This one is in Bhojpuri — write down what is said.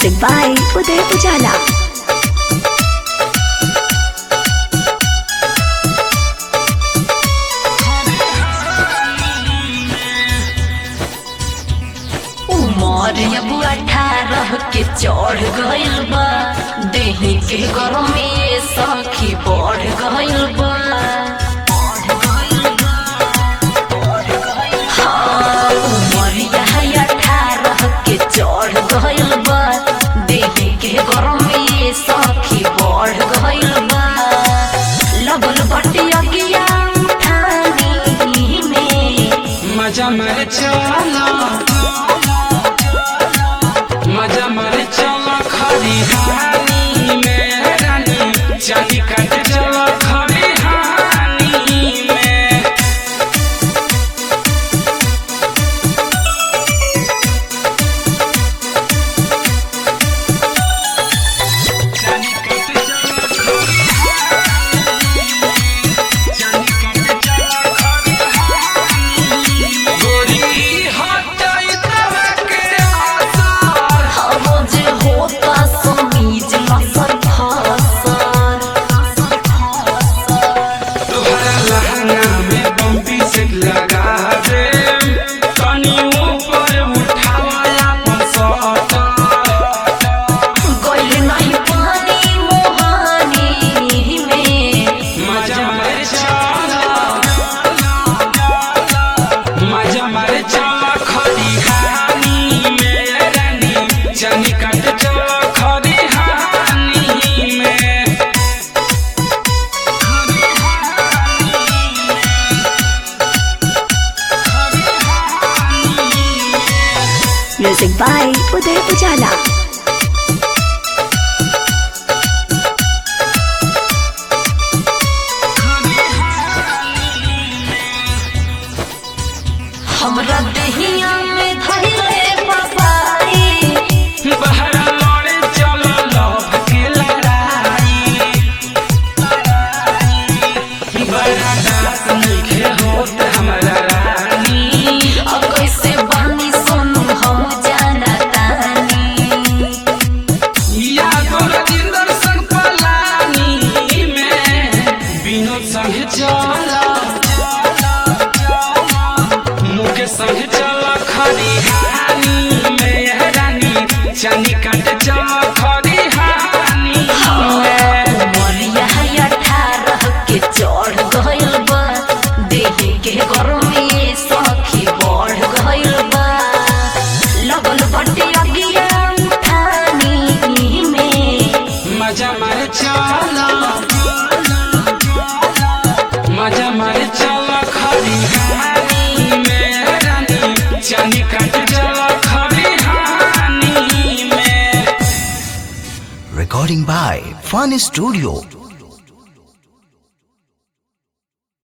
Music by Uday Pujala. उमर अब अठारह के चढ़ गइल बा देही के गरमी सखी बढ़ गइल बा हाँ, उमरिया है अठारह के चढ़ गइल बा देही के गरमी सखी बढ़ गइल बा लगल बटी अगिया ठानी में मजा मर चला मजा मर चला खरी हानी में रानी चांदी काट चला खरी हानी में चांदी काट चला खरी हानी में चांदी काट चला खरी हानी में गोरी हटाई तवा के आसार हवो जे होता समीज लसर फसर तोहरा लहंगा में बम्पी से लगा दे तनी ऊपर उठावा अपन सटर गइल नहीं पानी मोहानी में मजा मारे चला मजा मारे चला खरी हानी में रानी चनी काट चला खरी हानी में खरी हानी में खरी हानी में Music by Uday Pujala. हमरा दहिया में धइले बसाई बहरा लड़े चलो लव के लड़ाई बड़ा दास नइखे होत हमरा रानी अब कैसे बानी सोनू हम जाना तानी यादो राजेंद्र संग पलानी में विनोद संग चला मुके संग चला खरी हानी में रानी चानी काट चला खरी हानी में उमरिया है अठारह के चढ़ गइल बा देही के गरमी सखी बढ़ गइल बा लगल बटे अगिया ठानी में मजा मारे चला मजा मारे चला खरी हानी में रानी चानी काट चला खरी हानी में Recording by Fun Studio